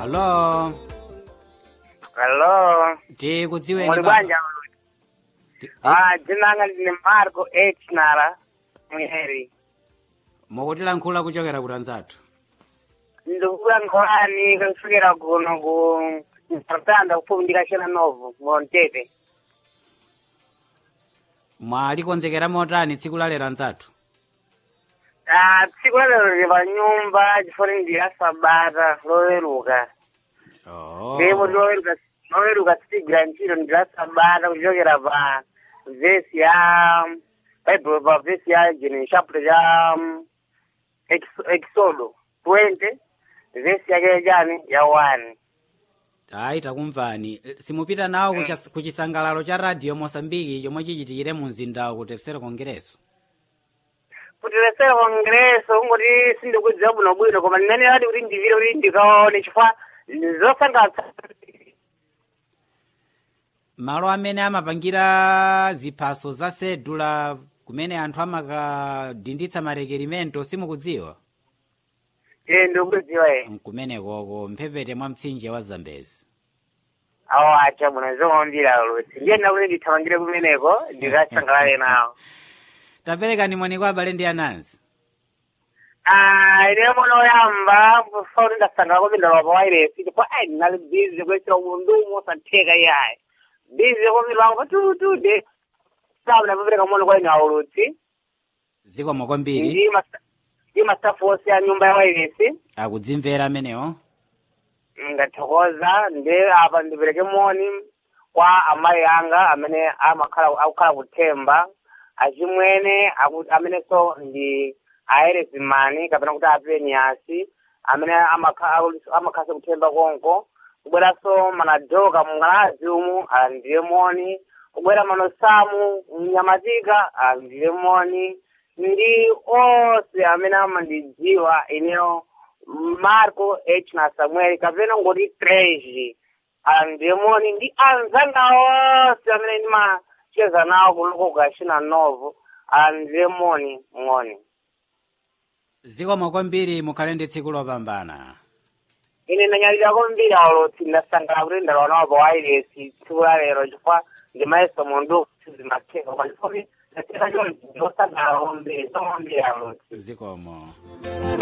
Hello. Hello. Tikudziweni Muli baba. bwanja Ti- ti- Ah, dzina langa ndine Marco H Nara Mweri. Mukutilankhula kuchokera kutanzathu. Ndikubuya nkhani kusukira kuno ku Mtanda kufupi ndikachena novo Montete. Mwalikonzekera motani tsiku la lero anzathu. Ah, tsiku la lero ndi pa nyumba chifukwa ndi la Sabata loweruka. Oh. Ndipo loweruka loweruka sigwira ntchito ndi la Sabata kuchokera pa vesi ya Bible pa vesi ya Genesis chapter ya um, Ex- Exodo 20 vesi yake jani ya 1. Ayi takumvani. Eh, Simupita nawo kucha- kuchisangalalo cha radio Mosambiki chomwe chichitikire mu mzindawo ku terceiro congresso. kuti lesere kongreso kungoti sindikudziwa bwinobwino koma ndinene ati kuti ndivire kuti ndikaone chifukwa zosangalatsa Malo amene amapangira ziphaso za sedula kumene anthu amakadinditsa marekerimento simukudziwa. e ndikudziwa e Nkumenekoko mphepete mwa mtsinje wa Zambezi. awo acha bwino zomambira lusi ndiyenda kuti ndithamangire kumeneko ndikasangalale nawo Taperekani moni kwa abale ndi anansi. Ah, ine mono oyamba fauli ndasangala kupinda lwa pawairesi chifukwa ai ndinali bizi kuyesera umundumu osatheka iyayi bizi kwambiri wangu patutude sabu napapereka mono kwa ine aulutsi Zikomo kwambiri. ndi masa- ndi masafu onse ya nyumba ya wairesi akudzimvera amenewo ndathokoza ndi apa ndipereke moni kwa amayi anga amene amakhala akukhala kuthemba achimwene aku- amenenso ndi aerezimani kapena kuti apeniasi amene amakha- amakhala kuthemba konko kubweranso manadoka mng'alazi umu alandire moni kubwera manosamu mnyamatika alandire moni ndi onse amene amandidziwa ineyo marco h na samuel kapena ngoti treji andemoni ndi anzanga onse amene ndimacheza nawo kuloko kukachina novo andemoni ng'oni zikomo kwambiri mukhale ndi tsiku lopambana ine ndanyalira kwambiri aulutsi ndasangala kuti ndalowa nawo pa wairesi tsiku la lero chifukwa ndimayeso mundu zimatheka koma chifukwa ndatheka chonchi ndosangala kwambiri somambiri aulutsi zikomo